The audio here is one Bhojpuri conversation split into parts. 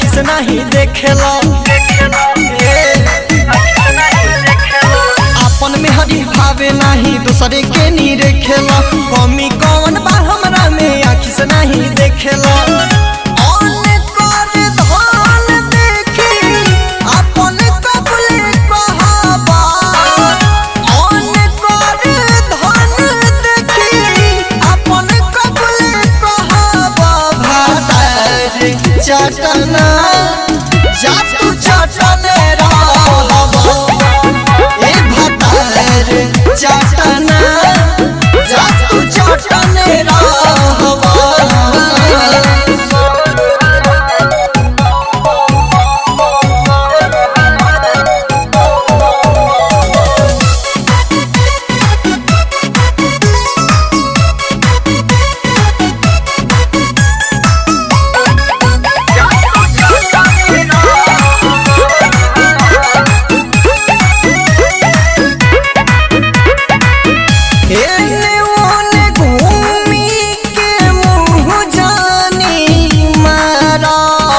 से नहीं देखेला अपन में हरी भावे नहीं दूसरे के नी रेखेला कमी कौन बा हमरा में आँखी से नहीं देखेला अन कर धन देखी अपन कबले कहाबा अन कर धन देखी अपन कबले कहाबा भातार चटना जा तू चटने रहबा ए भतार चटना जा तू चटने रहबा एने ओने घूमी के मुँह जानी मारा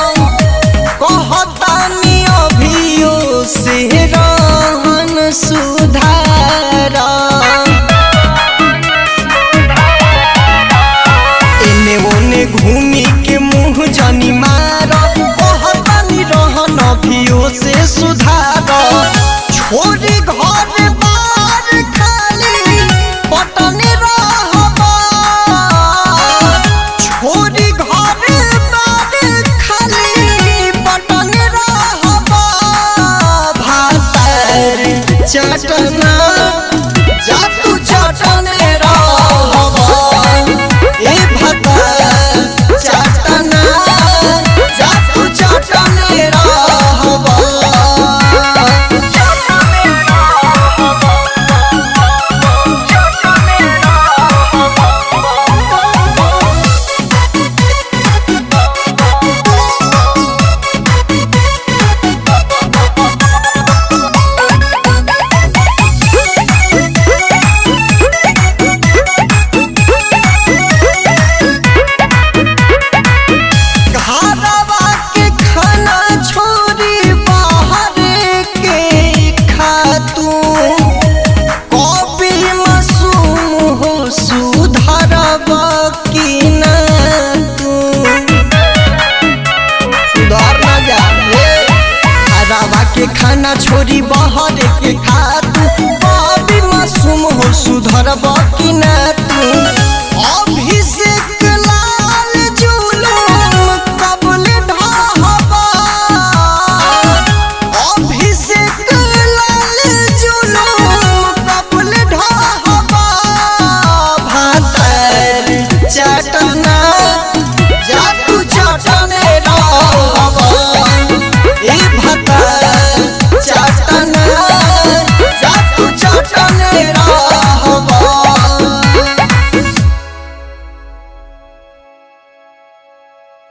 कहतानी अभियो से रहन सुधारा एने ओने घूमी के मुँह जानी मारा कहतानी रहन अभियो से सुधारा छोड़ी घर बार खाली पटने रहबा छोड़ी घर बार खाली पटने रहबा भातार चटना जा तू चटने रहबा ए भातार चटना जा तू चटने रहबा घरवा के खाना छोड़ी बाहर के खातू कभी मासूम हो सुधरवा की ना तू सुधर ना जा घरवा के खाना छोड़ी बाहर के खातू कभी मासूम हो सुधरवा की ना तू अभिषेक लाल जुलूम कबल ढाबा अभिषेक लाल जुलूम कबल ढाबा भातर चटना जा तू चटने